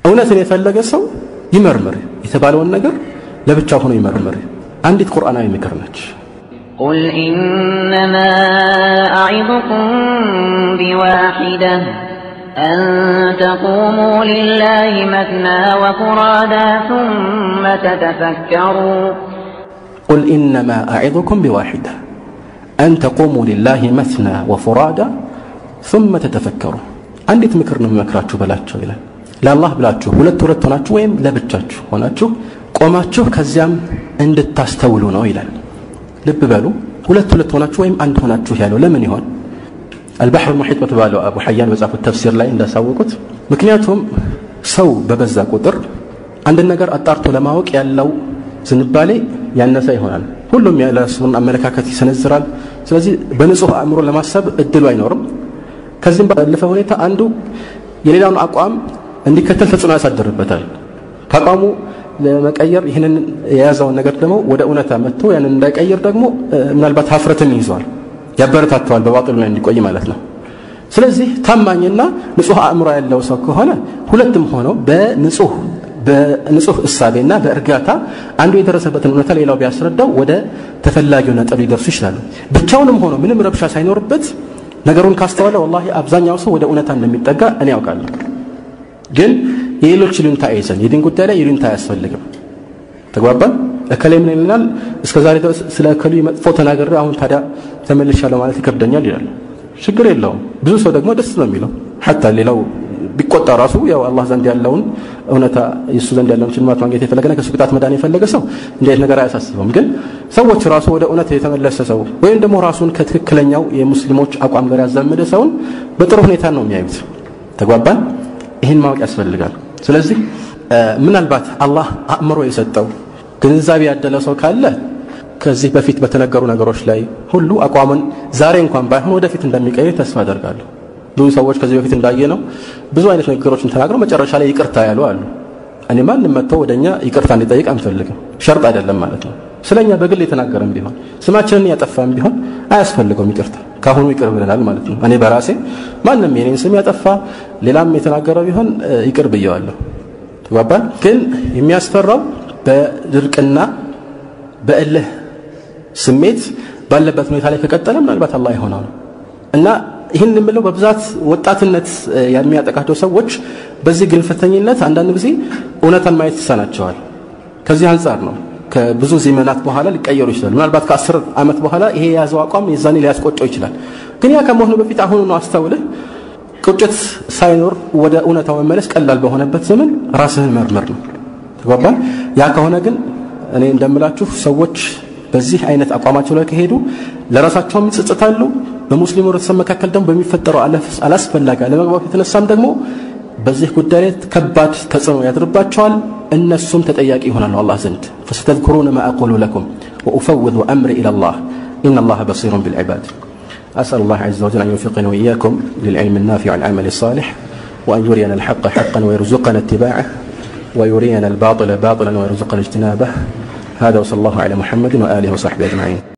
እውነትን የፈለገ ሰው ይመርምር፣ የተባለውን ነገር ለብቻው ሆኖ ይመርምር። አንዲት ቁርአናዊ ምክር ነች። قل إنما أعظكم بواحدة أن تقوموا لله مثنى وفرادا ثم تتفكروا قل إنما أعظكم بواحدة أن تقوموا لله مثنى وفرادا ثم تتفكروا አንዲት ምክር ነው የሚመክራችሁ በላቸው ይላል። ለአላህ ብላችሁ ሁለት ሁለት ሆናችሁ ወይም ለብቻችሁ ሆናችሁ ቆማችሁ ከዚያም እንድታስተውሉ ነው ይላል። ልብ በሉ ሁለት ሁለት ሆናችሁ ወይም አንድ ሆናችሁ ያለው ለምን ይሆን? አልባሕር ሙሒጥ በተባለው አቡ ሐያን በጻፉት ተፍሲር ላይ እንዳሳወቁት ምክንያቱም ሰው በበዛ ቁጥር አንድን ነገር አጣርቶ ለማወቅ ያለው ዝንባሌ ያነሰ ይሆናል። ሁሉም የራሱን አመለካከት ይሰነዝራል። ስለዚህ በንጹህ አእምሮ ለማሰብ እድሉ አይኖርም። ከዚህም ባለፈ ሁኔታ አንዱ የሌላውን አቋም እንዲከተል ተጽዕኖ ያሳድርበታል። ከአቋሙ ለመቀየር ይህንን የያዘውን ነገር ደግሞ ወደ እውነታ መጥቶ ያንን እንዳይቀይር ደግሞ ምናልባት ሀፍረትን ይዟል፣ ያበረታተዋል በባጢሉ ላይ እንዲቆይ ማለት ነው። ስለዚህ ታማኝና ንጹህ አእምሮ ያለው ሰው ከሆነ ሁለትም ሆነው በንጹህ በንጹህ እሳቤና በእርጋታ አንዱ የደረሰበትን እውነታ ሌላው ቢያስረዳው ወደ ተፈላጊው ነጥብ ሊደርሱ ይችላሉ። ብቻውንም ሆኖ ምንም ረብሻ ሳይኖርበት ነገሩን ካስተዋለ ወላሂ አብዛኛው ሰው ወደ እውነታ እንደሚጠጋ እኔ ያውቃለሁ። ግን የሌሎች ይሉኝታ አይዘን የዲን ጉዳይ ላይ ይሉኝታ አያስፈልግም። ተግባባን። እከሌ ምን ይልናል፣ እስከ ዛሬ ድረስ ስለ እከሉ መጥፎ ተናገረ፣ አሁን ታዲያ ተመልሻለሁ ማለት ይከብደኛል ይላል። ችግር የለውም። ብዙ ሰው ደግሞ ደስ ነው የሚለው ሐታ ሌላው ቢቆጣ ራሱ ያው አላህ ዘንድ ያለውን እውነታ የእሱ ዘንድ ያለውን ሽልማት ማግኘት የፈለገና ከእሱ ቅጣት መዳን የፈለገ ሰው እንዴት ነገር አያሳስበውም። ግን ሰዎች ራሱ ወደ እውነት የተመለሰ ሰው ወይም ደግሞ ራሱን ከትክክለኛው የሙስሊሞች አቋም ጋር ያዛመደ ሰውን በጥሩ ሁኔታ ነው የሚያዩት። ተግባባን። ይህን ማወቅ ያስፈልጋል። ስለዚህ ምናልባት አላህ አእምሮ የሰጠው ግንዛቤ ያደለ ሰው ካለ ከዚህ በፊት በተነገሩ ነገሮች ላይ ሁሉ አቋምን ዛሬ እንኳን ባይሆን ወደፊት እንደሚቀይር ተስፋ አደርጋለሁ። ብዙ ሰዎች ከዚህ በፊት እንዳየ ነው ብዙ አይነት ንግግሮችን ተናግረው መጨረሻ ላይ ይቅርታ ያሉ አሉ። እኔ ማንም መጥቶ ወደኛ ይቅርታ እንዲጠይቅ አንፈልግም። ሸርጥ አይደለም ማለት ነው። ስለኛ በግል የተናገረም ቢሆን ስማችንን ያጠፋም ቢሆን አያስፈልገውም ይቅርታ። ካሁኑ ይቅር ብለናል ማለት ነው። እኔ በራሴ ማንም የኔን ስም ያጠፋ ሌላም የተናገረ ቢሆን ይቅር ብየዋለሁ። ተግባባን። ግን የሚያስፈራው በድርቅና በእልህ ስሜት ባለበት ሁኔታ ላይ ከቀጠለ ምናልባት አላህ የሆነው ነው እና ይህን የምለው በብዛት ወጣትነት የሚያጠቃቸው ሰዎች በዚህ ግልፍተኝነት አንዳንድ ጊዜ እውነታን ማየት ይሳናቸዋል። ከዚህ አንጻር ነው ከብዙ ዘመናት በኋላ ሊቀየሩ ይችላል። ምናልባት ከአስር ዓመት በኋላ ይሄ የያዘው አቋም የዛኔ ሊያስቆጨው ይችላል። ግን ያ ከመሆኑ በፊት አሁኑ ነው አስተውልህ ቁጭት ሳይኖር ወደ እውነታው መመለስ ቀላል በሆነበት ዘመን ራስህን መርመር ነው። ተግባባን። ያ ከሆነ ግን እኔ እንደምላችሁ ሰዎች በዚህ አይነት አቋማቸው ላይ ከሄዱ ለራሳቸውም ይጸጽታሉ። በሙስሊሙ ህብረተሰብ መካከል ደግሞ በሚፈጠረው አላስፈላጊ አለመግባባት የተነሳም ደግሞ በዚህ ጉዳይ ላይ ከባድ ተጽዕኖ ያድርባቸዋል። እነሱም ተጠያቂ ይሆናሉ አላህ ዘንድ ፈስተዝኩሩነ ማ አቁሉ ለኩም ወኡፈውዙ አምሪ ኢለላህ ኢነላህ በሲሩን ቢልዒባድ أسأل الله عز وجل أن يوفقنا وإياكم للعلم النافع والعمل الصالح وأن يرينا الحق حقا ويرزقنا اتباعه ويرينا الباطل باطلا ويرزقنا اجتنابه هذا وصلى الله على محمد وآله وصحبه أجمعين